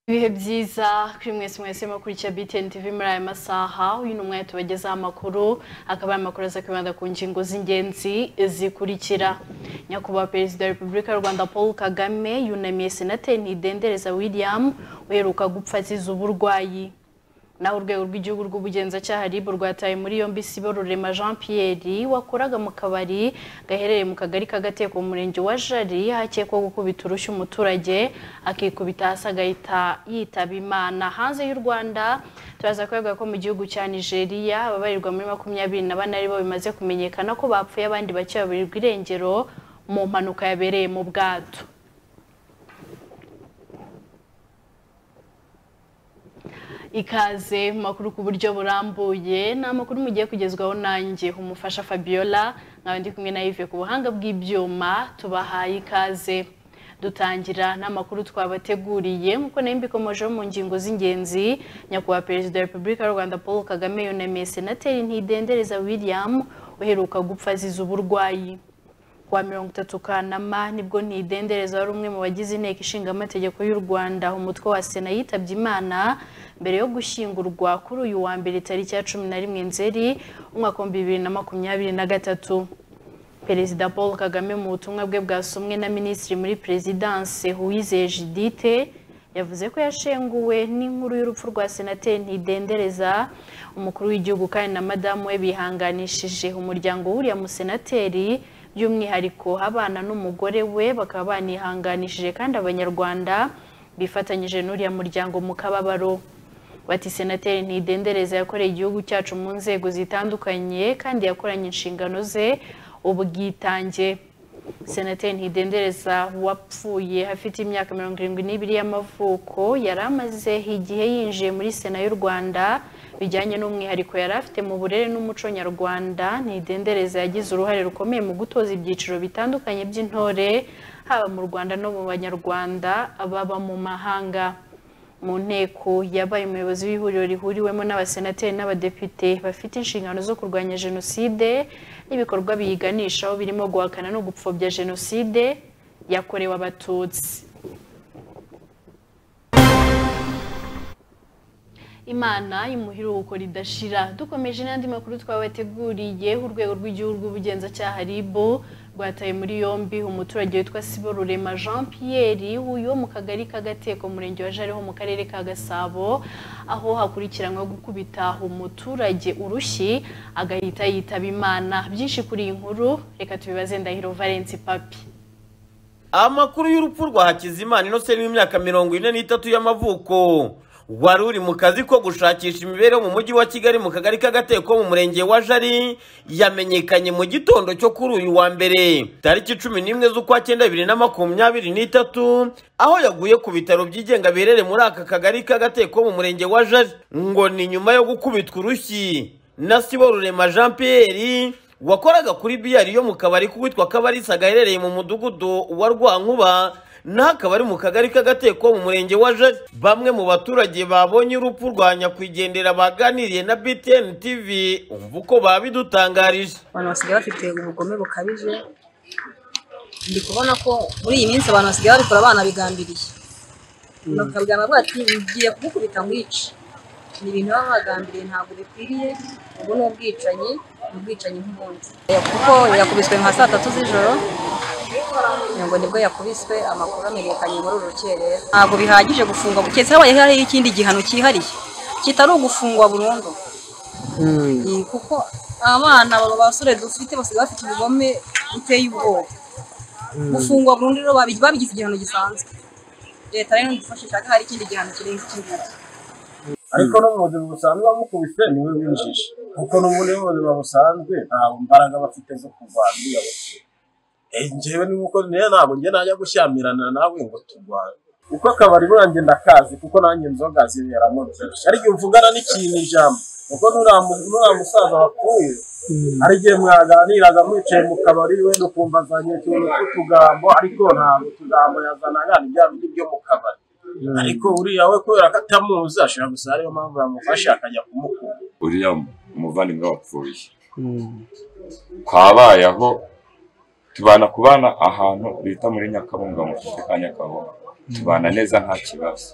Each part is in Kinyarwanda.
ibihe byiza kuri mwese mwese mukurikira BTN TV muri aya masaha uyu ni umwanya tubagezaho amakuru akaba ari amakuru aza kwibanda ku ngingo z'ingenzi zikurikira nyakubahwa perezida wa repubulika y'u rwanda paul kagame yunamiye senateri ntidendereza william uheruka gupfa azize uburwayi naho urwego rw'igihugu rw'ubugenzacyaha ribu rwataye muri yombi sibo rurema jean pierre wakoraga mu kabari gaherereye mu kagari k'agateko mu murenge wa jari hakekwa gukubita urushyi umuturage akikubita hasi agahita yitaba imana hanze y'u rwanda turaza kuvuga ko mu gihugu cya nigeria ababarirwa muri makumyabiri na bane aribo bimaze kumenyekana ko bapfuye abandi bake baburirwa irengero mu mpanuka yabereye mu bwato ikaze mu makuru ku buryo burambuye ni amakuru mugiye kugezwaho nanjye umufasha fabiola nkaba ndi kumwe na yive ku buhanga bw'ibyuma tubahaye ikaze dutangira n'amakuru twabateguriye nk'uko nayo mbikomojeho mu ngingo z'ingenzi nyakubahwa perezida wa repubulika y'u rwanda paul kagame yunamiye senateri ntidendereza william uheruka gupfa azize uburwayi wa mirongo itatu kanama nibwo ntidendereza wari umwe mu bagize inteko ishinga amategeko y'u rwanda umutwe wa sena yitabye imana mbere yo gushyingurwa kuri uyu wa mbere tariki ya cumi na rimwe nzeri umwaka w'ibihumbi bibiri na makumyabiri na gatatu perezida paul kagame mu butumwa bwe bwasomwe na minisitiri muri perezidanse uwizeye jidite yavuze ko yashenguwe n'inkuru y'urupfu rwa senateri ntidendereza umukuru w'igihugu kandi na madamu we bihanganishije umuryango w'uriya musenateri by'umwihariko abana n'umugore we bakaba banihanganishije kandi abanyarwanda bifatanyije n'uriya muryango mu kababaro bati senateri ntidendereza yakoreye igihugu cyacu mu nzego zitandukanye kandi yakoranye inshingano ze ubwitange senateri ntidendereza wapfuye afite imyaka mirongo irindwi n'ibiri y'amavuko yari amaze igihe yinjiye muri sena y'u rwanda bijyanye n'umwihariko yari afite mu burere n'umuco nyarwanda ntidendereza yagize uruhare rukomeye mu gutoza ibyiciro bitandukanye by'intore haba mu rwanda no mu banyarwanda baba mu mahanga mu nteko yabaye umuyobozi w'ihuriro rihuriwemo n'abasenateri n'abadepite bafite inshingano zo kurwanya jenoside n'ibikorwa biyiganishaho birimo guhakana no gupfobya jenoside yakorewe abatutsi imana imuhiruko ridashira dukomeje n'andi makuru twabateguriye urwego rw'igihugu rw'ubugenzacyaha ribu rwataye muri yombi umuturage witwa sibo rurema jean pierre uyu wo mu kagari k'agateko murenge wa jariho mu karere ka gasabo aho hakurikiranywe gukubita umuturage urushyi agahita yitaba imana byinshi kuri iyi nkuru reka tubibaze ndahiro valence papi amakuru y'urupfu rwa hakizimana inose w'imyaka mirongo ine n'itatu y'amavuko wari uri mu kazi ko gushakisha imibereho mu mujyi wa kigali mu kagari k'agateko mu murenge wa jari yamenyekanye mu gitondo cyo kuri uyu wa mbere tariki cumi n'imwe z'ukwa cyenda bibiri na makumyabiri n'itatu aho yaguye ku bitaro byigenga biherereye muri aka kagari k'agateko mu murenge wa jari ngo ni nyuma yo gukubitwa urushyi na sibo rurema jean pierre wakoraga kuri biyari yo mu kabari k'uwitwa kabarisa gaherereye mu mudugudu wa rwankuba naho akaba ari mu kagari k'agateko mu murenge wa jari bamwe mu baturage babonye urupfu rwa nyakwigendera baganiriye na btn tv umva uko babidutangarije abantu basigaye bafite ubugome bukabije ndi kubona ko muri iyi minsi abantu basigaye babikora abana bigambiriye bakabwira bavuga ati ngiye kumukubita nkwice ni ibintu baba bagambiriye ntabwo bikwiriye ubu ni ubwicanyi ni ubwicanyi nk'ubundi kuko yakubiswe nka saa tatu z'ijoro ngo nibwo yakubiswe amakuru amenyekanye muri uru rukerera ntabwo bihagije gufungwa keretse habaye hariho ikindi gihano cyihariye kitari ugufungwa burundu Iyi, kuko abana aba basore dufite basigaye bafite ubugome buteye ubwoba gufungwa burundu rero babi- babigize igihano gisanzwe leta rero idufashe ishaka hari ikindi gihano kirenze iki ngiki ariko n'ubuzima busanzwe bamukubise niwe winjije kuko n'ubundi b'ubuzima busanzwe ntabwo imbaraga bafite zo kurwana iyo njyewe ni uko rero ntabwo njye najya gushyamirana nawe ngo turwane kuko akabari buranjye ndakazi kuko nanjye inzoga ziberamo byinshi ariko iyo mvugana n'ikintu ijambo kuko nuriya- nuriya musaza wapfuye hari igihe mwaganiraga mwicaye mu kabari wenda ukumva azanye utuntu tw'utugambo ariko ntabwo utugambo yazanaga ni bya bindi byo mu kabari ariko uriya we kubera ko atamuzi ashobora gusa ariyo mpamvu yamufashe akajya kumukura uriya umuvandimwe wapfuye twabayeho tubana kubana ahantu bita muri nyakabunga mu karere ka nyakabunga tubana neza nta kibazo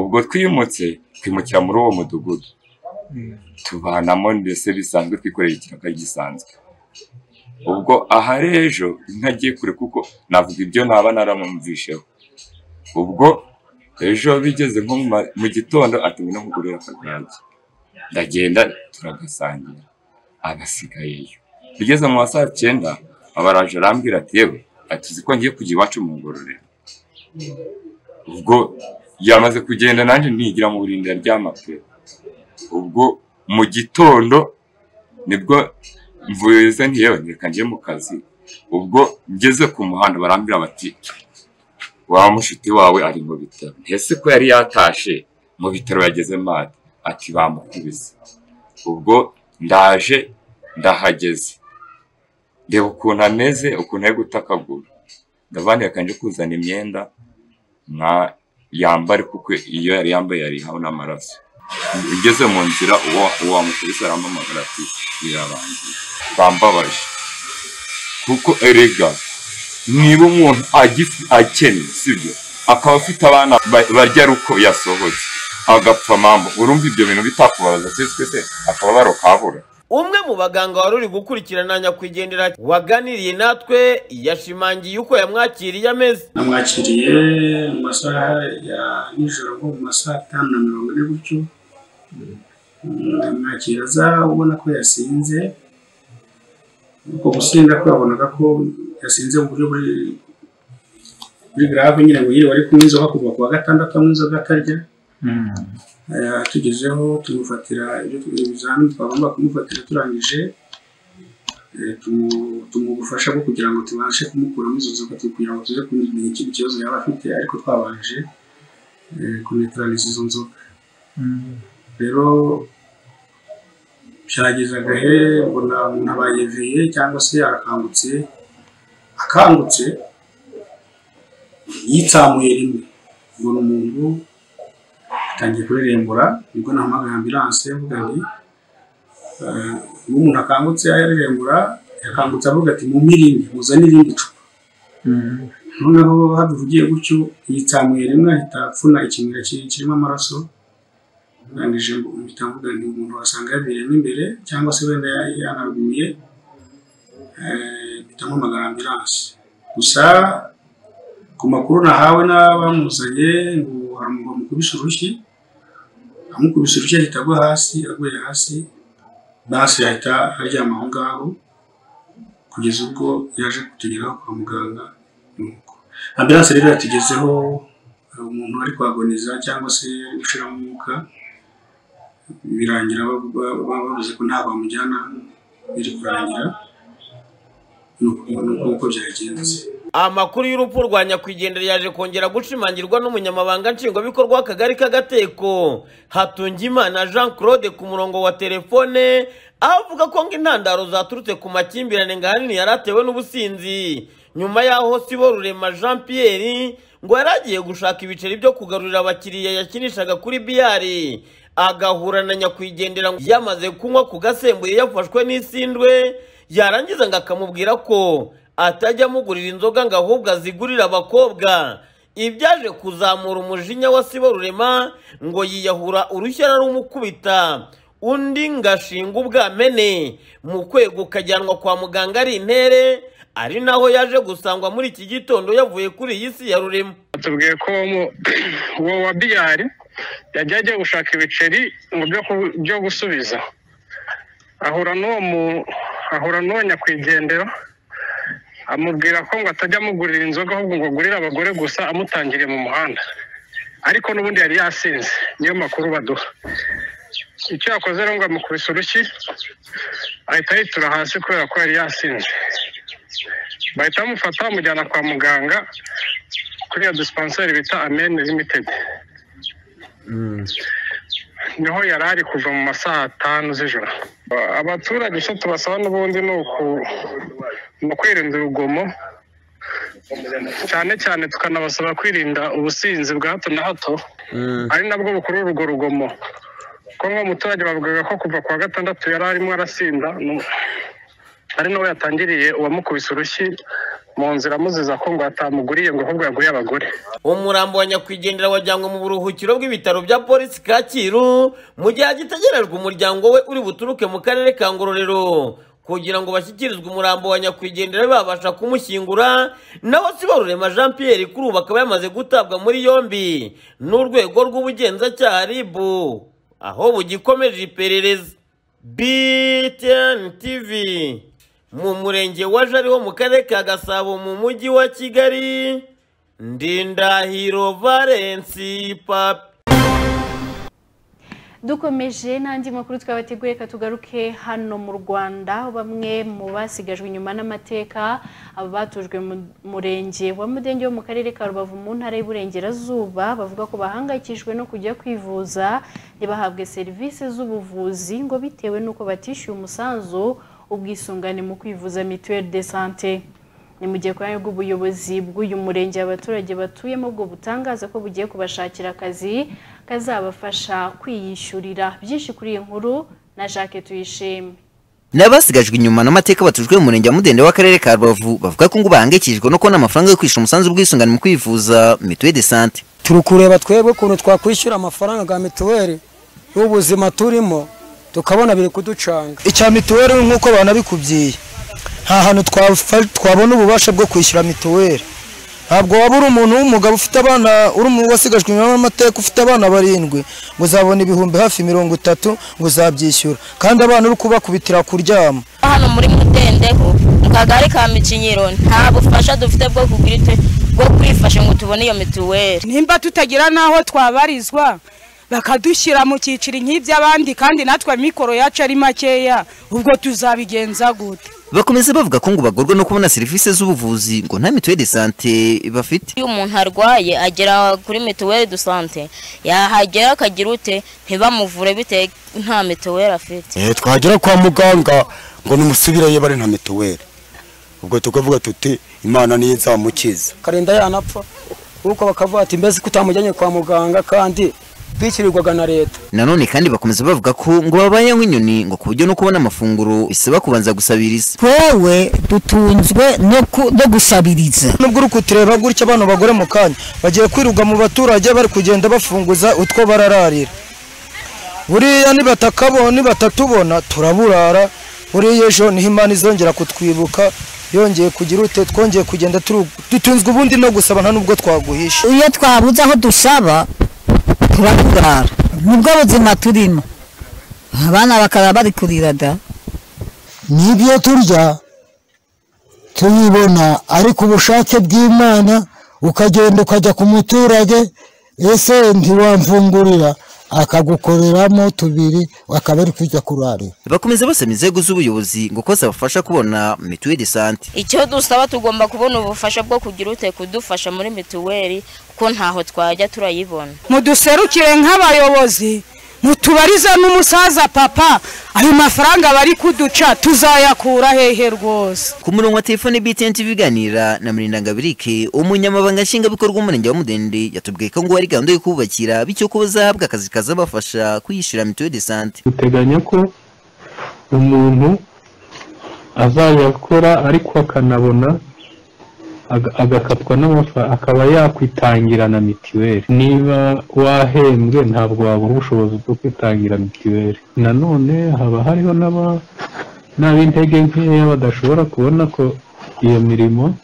ubwo twimutse twimukira muri uwo mudugudu tubanamo ndetse bisanzwe twikorera ikirago gisanzwe ubwo aha rero ntagiye kure kuko navuga ibyo naba naramwumvisheho ubwo ejo bigeze nko mu ma- mu gitondo atumye no kugurira akagage ndagenda turagasangira abasigayeyo bigeze mu ma saa cyenda abaraje arambwira ati yewe ati uzi ko ngiye kujya iwacu mu ngororero ubwo yamaze kugenda nanjye nigira mu burindira ry'amapfe ubwo mu gitondo nibwo mvuze nti yewe reka njye mu kazi ubwo ngeze ku muhanda barambwira bati wa mushiti wawe ari mu bitaro ntese ko yari yatashe mu bitaro yageze made ati bamukubise ubwo ndaje ndahageze reba ukuntu ameze ukuntu ari gutakagura ndavana reka nje kuzana imyenda nka yambare kuko iyo yari yambaye yari haba n'amaraso ugeze mu nzira uwo uwo wamukubise arampamagara ati birarangiye bambabaje kuko erega niba umuntu agifi akennye sibyo akaba afite abana ba- barya ari uko yasohotse agapfa mambo urumva ibyo bintu bitakubabaza se twese akaba barokabura umwe mu baganga wari uri gukurikirana nyakwigendera waganiriye natwe yashimangiye uko yamwakiriye ameze namwakiriye mu masaha ya nijoro nko mu masaha atanu na mirongo ine gutyo Mm, ndamwakira aza ubona ko yasinze uko gusinda kwe wabonaga ko yasinze mu buryo buri buri grave nyine ngo yiriwe ari kunywa inzoga kuva ku wa gatandatu anywa inzoga atarya Eh, tugezeho tumufatira ibyo tu- ibizamini twagomba kumufatira turangije eh, tumu- tumuha ubufasha bwo kugira ngo tubashe kumukuramo izo nzoga tu- kugira ngo tuze kumenya ikindi kibazo yaba afite ariko twabanje eh, kuneutraliza izo nzoga rero byageze agahe mbona umuntu abaye viye cyangwa se arakangutse akangutse yitsamuye rimwe mbona umuntu atangiye kurerembura nibwo nahamagaye ambilanse avuga nti eh, iyo umuntu akangutse arerembura yakangutse avuga ati mumirinde muzane irindi cupa noneho habivugiye gutyo yitsamuye rimwe ahita apfuna ikimera ki- kirimo amaraso ndangije ngo mpita mvuga nti umuntu wasanga yabereyemo imbere cyangwa se wenda ya- yanaguye eh, mpita mpamagara ambilanse gusa ku makuru nahawe n'abamuzanye ngo hamu- bamukubise urushyi amukubise urushyi ahita agwa hasi aguye hasi basi ahita aryama aho ngaho kugeza ubwo yaje kutugeraho kwa muganga nuko ambilanse rero yatugezeho hari umuntu ari kuhagoniza cyangwa se gushiramo umwuka birangira ba- ba- ba- bavuze ko nta bamujyana biri kurangira nuko nuko uko byagenze amakuru y'urupfu rwa nyakwigendera yaje kongera gushimangirwa n'umunyamabanga nshingwabikorwa w'akagari k'agateko hatungimana jean claude ku murongo wa telefone avuga ko ngo intandaro zaturutse ku makimbirane nga hanini yari atewe n'ubusinzi nyuma y'aho sibo rurema jean pierre ngo yari agiye gushaka ibiceri byo kugarurira abakiriya yakinishaga kuri biyari agahura na nyakwigendera ngo yamaze kunywa ku gasembuye yafashwe n'isindwe yarangiza ngo akamubwira ko atajya amugurira inzoga ngo ahubwo azigurire abakobwa ibyaje kuzamura umujinya wa sibo rurema ngo yiyahura urushya rumukubita undi ngashinga ubwamene mu kwego ukajyanwa kwa muganga ari intere ari naho yaje gusangwa muri iki gitondo yavuye kuri iyi si ya rurema batubwiye ko uwo mu- uwo wa biyari yagiye agiye gushaka ibiceri ngo byo ku- byo gusubiza ahura n'uwo mu ahura n'uwo nyakwigendera amubwira ko ngo atajya amugurira inzoga ahubwo ngo agurire abagore gusa amutangiriye mu muhanda ariko n'ubundi yari yasinze niyo makuru baduha icyo yakoze rero ngo amukubise urushyi ahita yitura hasi kubera ko yari yasinze bahita bamufata bamujyana kwa muganga kuri iyo disipanseri bita amen limitedi niho yari ari kuva mu masaha atanu z'ijoro Ba- abaturage icyo tubasaba n'ubundi ni uku- ni ukwirinda urugomo cyane cyane tukanabasaba kwirinda ubusinzi bwa hato na hato ari nabwo bukurura urwo rugomo ko nk'umuturage bavugaga ko kuva ku wa gatandatu yari arimo arasinda nu- ari nawe yatangiriye uwamukubise urushyi mu nzira amuziza ko ngo atamuguriye ngo ahubwo yaguye abagore umurambo wa nyakwigendera wajyanywe mu buruhukiro bw'ibitaro bya polisi kacyiru mu gihe agitegerejwe umuryango we uri buturuke mu karere ka ngororero kugira ngo bashyikirizwe umurambo wa nyakwigendera babasha kumushyingura nawe sibarurema jean pierre kuri ubu akaba yamaze gutabwa muri yombi n'urwego rw'ubugenzacyaha rib aho bugikomeje iperereza btn tv mu murenge wa jari wo mu karere ka gasabo mu mujyi wa kigali ndindahiro valensi papi dukomeje n'andi makuru twabateguye katugaruke hano mu rwanda bamwe mu basigajwe inyuma n'amateka abatujwe mu murenge wa mudenge wo mu karere ka rubavu mu ntara y'uburengerazuba bavuga ko bahangayikishijwe no kujya kwivuza ntibahabwe serivisi z'ubuvuzi ngo bitewe n'uko batishyuye umusanzu ubwisungane mu kwivuza mituweli de sante ni mu gihe kubera bw'ubuyobozi bw'uyu murenge abaturage batuyemo bwo butangaza ko bugiye kubashakira akazi kazabafasha kwiyishyurira byinshi kuri iyi nkuru na jacques tuyishime n'abasigajwe inyuma n'amateka batujwe mu murenge wa mudende w'akarere ka rubavu bavuga ko ngo bahangayikishijwe no kubona amafaranga yo kwishyura umusanzu w'ubwisungane mu kwivuza mituweli de sante turi kureba twebwe ukuntu twakwishyura amafaranga ga mituweli y'ubuzima turimo tukabona biri kuducanga icya mituweli nk'uko banabikubyiye nta hantu twafa- twabona ububasha bwo kwishyura mituweli ntabwo waba uri umuntu w'umugabo ufite abana uri umuntu wasigajwe inyuma n'amateka ufite abana barindwi ngo uzabona ibihumbi hafi mirongo itatu ngo uzabyishyura kandi abana uri kubakubitira kuryama hano muri mudendeho mu kagari ka mikinyiro nta bufasha dufite bwo kugira ite- bwo kwifasha ngo tubone iyo mituweli nimba tutagira n'aho twabarizwa bakadushyira mu cyiciro nk'iby'abandi kandi natwe mikoro yacu ari makeya ubwo tuzabigenza gute bakomeza bavuga ko ngo bagorwa no kubona serivisi z'ubuvuzi ngo nta mituweli de sante bafite iyo umuntu arwaye agera kuri mituweli do sante yahagera akagira ute ntibamuvure bitewe nta mituweli afite twagera kwa muganga ngo numusubireyo bari nta mituweli ubwo tukavuga tuti imana niyo nzamukiza karinda yanapfa kuko bakavuga ati mbese ko utamujyanye kwa muganga kandi twishyurirwaga na leta nanone kandi bakomeza bavuga ko ngo babaye nk'inyoni ngo ku buryo no kubona amafunguro bisaba kubanza gusabiriza twewe dutunzwe no ku- no gusabiriza nubwo uri kutureba gutya abana bagore mu kanya bagiye kwiruka mu baturage bari kugenda bafunguza utwo barararira buriya nibatakabona nibatatubona turaburara buriya ejo niho imana izongera kutwibuka yongeye kugira ute twongeye kugenda turu- dutunzwe ubundi no gusaba nta nubwo twaguhisha iyo twabuze aho dusaba turaburara nibwo buzima turimo abana bakaba bari kurira da n'ibyo turya tuyibona ariko ubushake bw'imana ukagenda ukajya ku muturage ese ntiwamfungurira akagukoreramo tubiri akaba ari kujya kurarira bakomeza basaba inzego z'ubuyobozi ngo ko zabafasha kubona mituweli de sante icyo dusaba tugomba kubona ubufasha bwo kugira ute kudufasha muri mituweli kuko ntaho twajya turayibona muduserukire nk'abayobozi mutubarize n'umusaza papa ayo mafaranga bari kuduca tuzayakura hehe rwose ku murongo wa telefone btn tv iganira na mirindangabirike umunyamabanga nshingwabikorwa w'umurenge wa mudende yatubwiye ko ngo hari gahunda yo kububakira bityo ko bazahabwa akazi kazabafasha kwiyishyura mituweli de sante duteganya ko umuntu azajya akora ariko akanabona aga- agakatwa n'amafaranga akaba yakwitangira na mitiweli niba wahembwe ntabwo wabura ubushobozi bwo kwitangira mitiweli nanone haba hariho n'aba n'ab'intege nkeya badashobora kubona ko iyo mirimo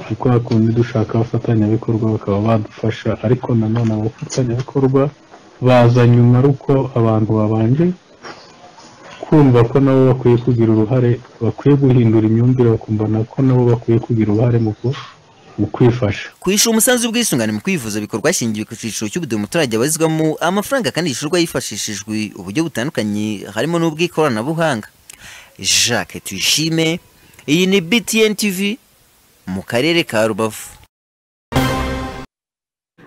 kuko hakundi dushaka abafatanyabikorwa bakaba badufasha ariko nanone abafatanyabikorwa baza nyuma ari uko abantu babanje kumva ko nabo bakwiye kugira uruhare bakwiye guhindura imyumvire bakumva nako nabo bakwiye kugira uruhare mu ku- mu kwifasha kwishyura umusanzu w'ubwisungane mu kwivuza bikorwa hashingiwe ku cyiciro cy'ubudehe umuturage abarizwamo amafaranga kandi yishyurwa hifashishijwe uburyo butandukanye harimo n'ubw'ikoranabuhanga jacques tuyishime iyi ni btn tv mu karere ka rubavu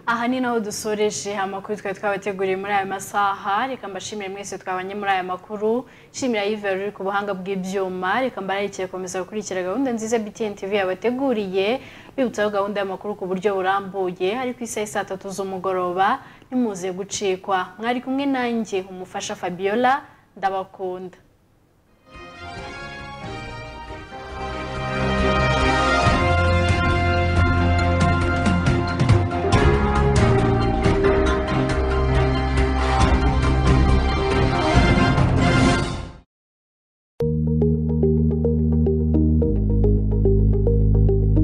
aha ni naho dusoreje amakuru twari twabateguriye muri aya masaha reka mbashimire mwese twabanye muri aya makuru shimira yves ruri ku buhanga bw'ibyuma reka mbararikiye komeza gukurikira gahunda nziza btn tv yabateguriye bibutsaho gahunda y'amakuru ku buryo burambuye ari ku isaha saa tatu z'umugoroba nimuze gucikwa mwari kumwe nanjye umufasha fabiola ndabakunda